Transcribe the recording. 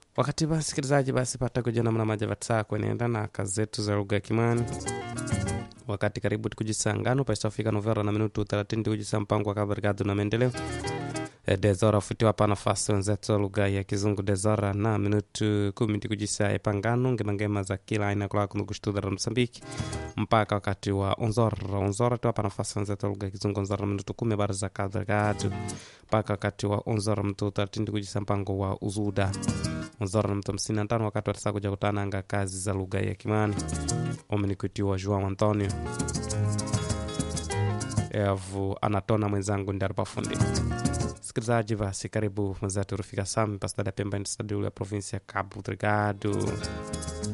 wakati basi sikilizaji basi pata kuja namna maja vatsaa kwenenda na kazi zetu za lugha ya kimani wakati karibu tikujisangano paisafika novera na minutu 30 tikujisa mpango wa kabarikadu na maendeleo E, dezora futiwa pa nafasi wenzetu wa lugha ya kizungu dezora na minutu kumi tikujisa epangano ngemangema za kila aina kula kunukushitudhara msambiki mpaka wakati wa onzora onzora tiwapa nafasi wenzetu wa lugha ya kizungu onzora na minutu kumi habari za kabarikadu mpaka wakati wa onzora mtu 30 tikujisa mpango wa uzuda onzora na mtu hamsini na tano wakati watasa kuja kutananga kazi za lugha ya kimani omenikuitiwa joao antonio evu anatona mwenzangu ndi alipafundi sikilizaji basi karibu mwenzetu rufika sami pastada pemba ndi stadiu ya provinsi ya cabo delgado